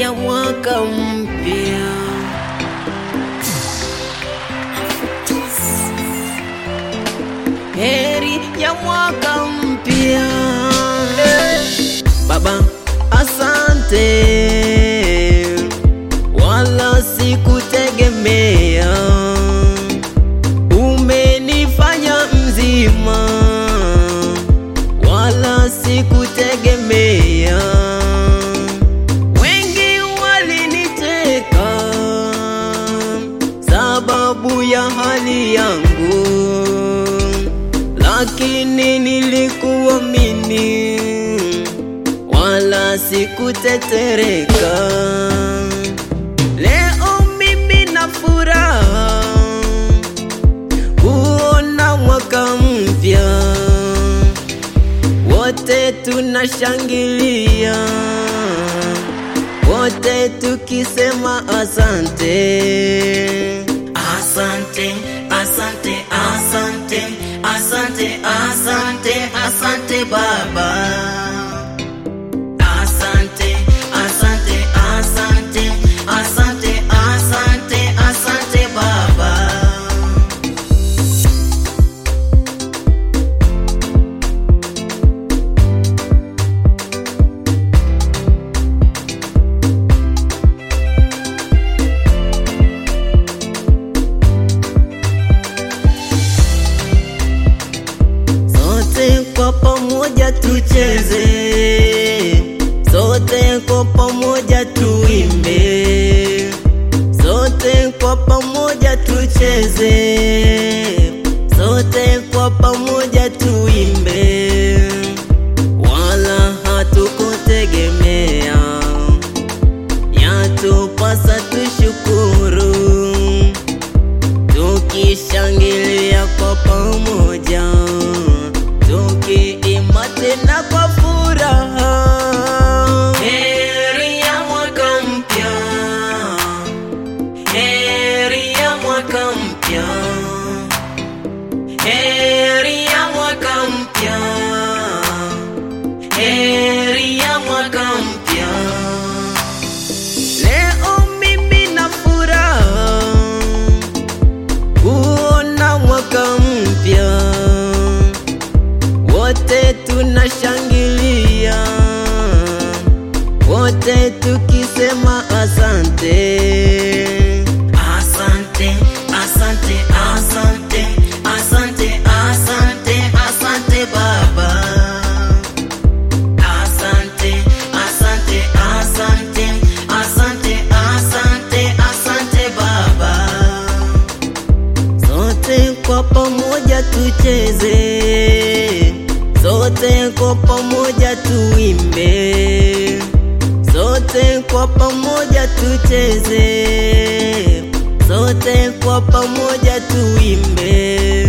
ya mwaka mpya. Heri ya mwaka mpya. Baba, asante, wala sikutegemea, umenifanya mzima, wala sikutegemea. Wengi waliniteka sababu ya hali yangu, lakini nilikuamini wala sikutetereka. Leo mimi na furaha kuona mwaka mpya, wote tunashangilia, wote tukisema asante, Asante, asante, asante, asante, asante, asante Baba. Asante, asante, asante, asante, asante, asante Baba. sote kwa pamoja tucheze, sote kwa pamoja tuimbe, sote kwa pamoja tucheze, sote kwa pamoja tuimbe, wala hatukutegemea, yatupasa tushukuru tukishangilia kwa pamoja, tukiimba tena kwa furaha. Heri ya mwaka mpya. Heri ya mwaka mpya. Heri ya mwaka mpya. Heri ya mwaka mpya. Leo mimi na furaha kuona mwaka mpya, wote tunashangilia, wote tukisema asante. Asante, asante, asante, asante, asante, asante Baba. Asante, asante, asante, asante, asante, asante Baba. Sote kwa pamoja tucheze, sote kwa pamoja tuimbe, sote kwa pamoja tucheze, sote kwa pamoja tuimbe.